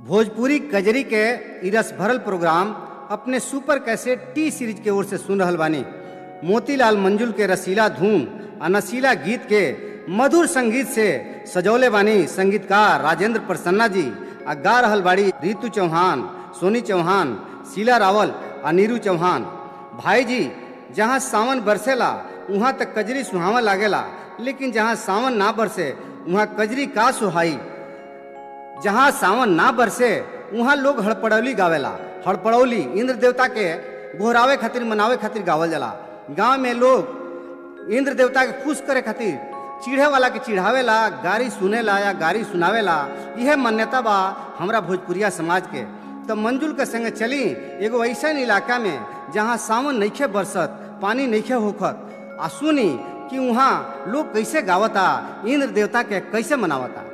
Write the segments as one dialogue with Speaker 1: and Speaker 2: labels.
Speaker 1: भोजपुरी कजरी के ई रस भरल प्रोग्राम अपने सुपर कैसेट टी सीरीज के ओर से सुन रहल बानी मोतीलाल मंजुल के रसीला धूम आ नशीला गीत के मधुर संगीत से सजौले बानी संगीतकार राजेंद्र प्रसन्ना जी आ गा रहल बाड़ी रितु चौहान सोनी चौहान शीला रावल आ नीरू चौहान भाई जी जहाँ सावन बरसेला वहाँ तक कजरी सुहावा लागेला लेकिन जहाँ सावन ना बरसे वहाँ कजरी का सुहाई जहाँ सावन ना बरसे वहाँ लोग हड़पड़ौली गावेला हड़पड़ौली इंद्र देवता के गोहरावे खातिर मनावे खातिर गावल जाला गांव में लोग इंद्र देवता के खुश करे खातिर चिढ़े वाला के चिढ़ावेला गारी सुनेला या गारी सुनावेला यह मान्यता बा हमरा भोजपुरिया समाज के तो मंजुल के संगे चली एगो ऐसा इलाका में जहाँ सावन नइखे बरसत पानी नइखे होखत आ सुनी कि वहाँ लोग कैसे गावता इंद्र देवता के कैसे मनावता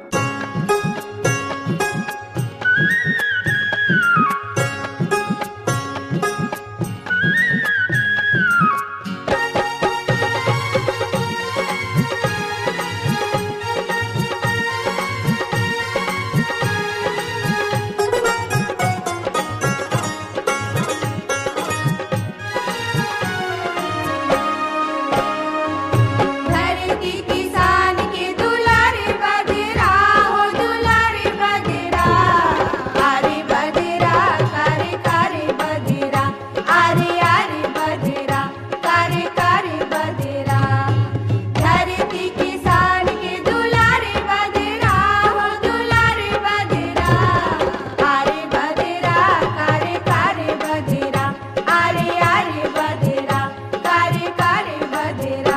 Speaker 2: धरती किसान के दुलारे बदरा हो दुलारे बदरा आरे बदरा करे करे बदरा आरे आरे बदरा करे करे बदरा धरती किसान के दुलारे बदरा हो दुलारे बदरा आरे बदरा करे करे बदरा आरे आरे बदरा करे करे बदरा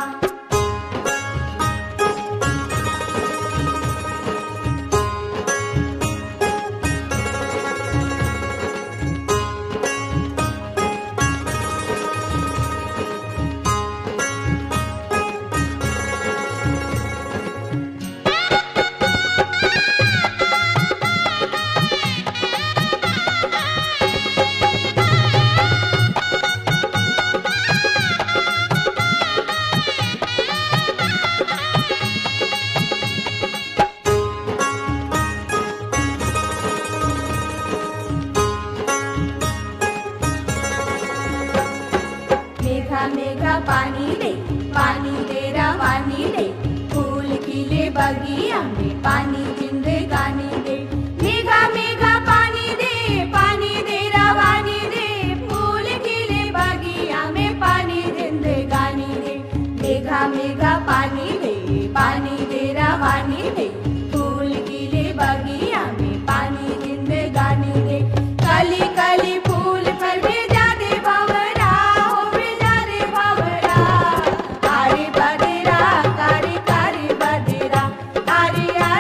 Speaker 2: मेघा मेघा पानी दे पानी दे रवानी दे फूल खिले बगिया में पानी जिंदगानी दे मेघा मेघा पानी दे पानी दे रवानी दे फूल खिले बगिया में पानी जिंदगानी दे मेघा मेघा पानी दे पानी दे रवानी दे फूल खिले बगिया में पानी जिंदगानी दे कली कली फूल पर भेजा दे भंवरा हो भेजा दे भंवरा आरे बदेरा करे करे बदेरा आरे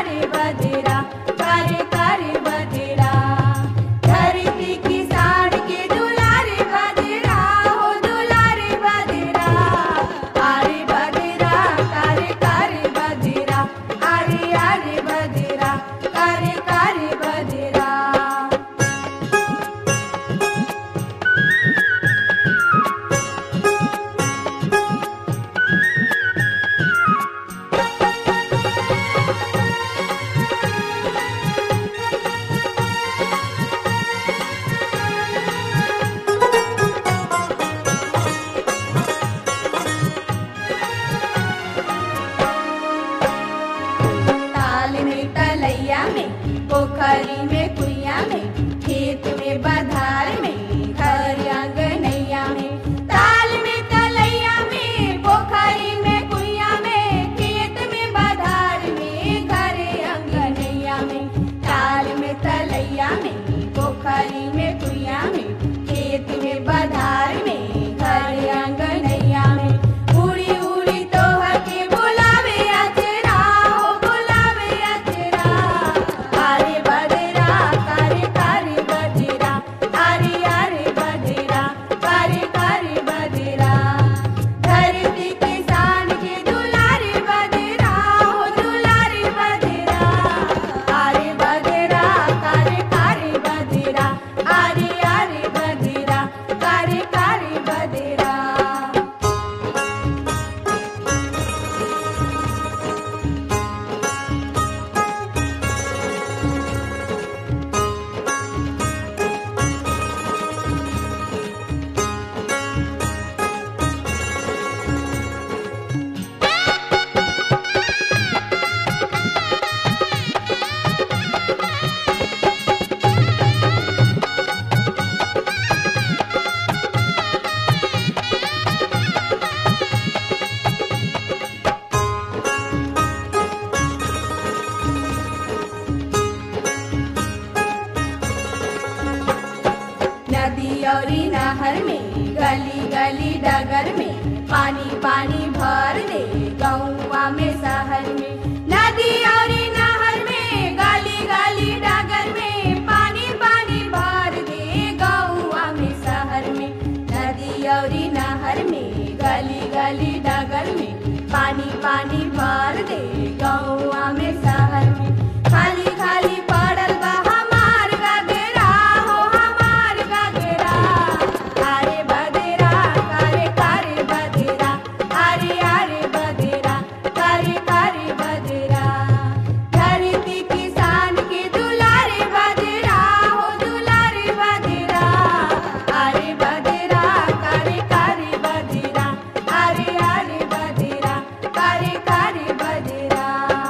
Speaker 2: पानी भर दे गौवा में शहर में नदी और नहर में गली गली डगर में पानी पानी भर दे गौवा में शहर में नदी और नहर में गली गली डगर में पानी पानी भर दे गौवा में शहर में खाली खाली पड़ल बा हमार गगरा हो हमार गगरा अरे बदेरा करे करे बदेरा अरे अरे बदेरा करे करे बदेरा धरती किसान के दुलारे बदेरा हो दुलारे बदेरा अरे बदेरा करे करे बदेरा अरे अरे बदेरा करे करे बदेरा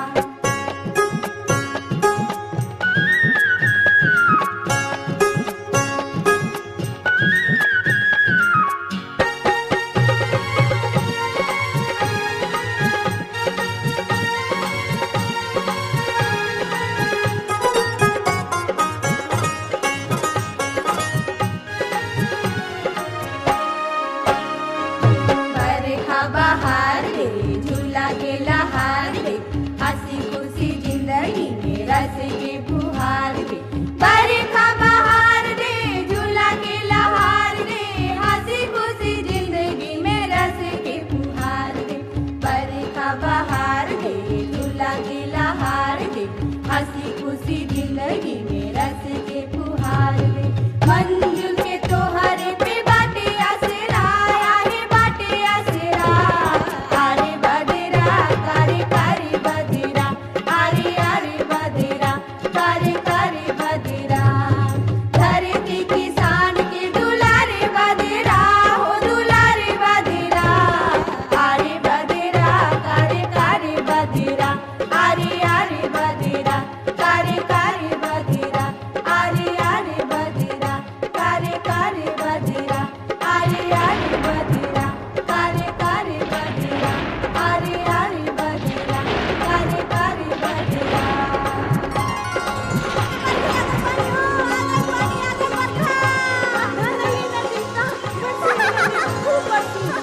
Speaker 2: बरखा बहार रे झूला के लहार रे हंसी खुशी जिंदगी में रस के फुहार रे बरखा बहार रे झूला के लहार रे हंसी खुशी जिंदगी में रस के फुहार रे बरखा बहार रे झूला के लहार रे हंसी खुशी जिंदगी में रस के फुहार रे मंजुल के तोहरे पे बाटे आसरा आहे बाटे आसरा आरे बदेरा करे करे बदेरा आरे आरे बदेरा करे करे बदेरा धरती किसान के दुलारे बदेरा हो दुलारे बदेरा आरे बदेरा करे करे बदेरा आरे आरे बदेरा करे करे बदेरा आरे आरे बदेरा करे करे बदेरा आरे आरे बदेरा करे करे बदेरा आरे आरे बदेरा करे करे बदेरा खूप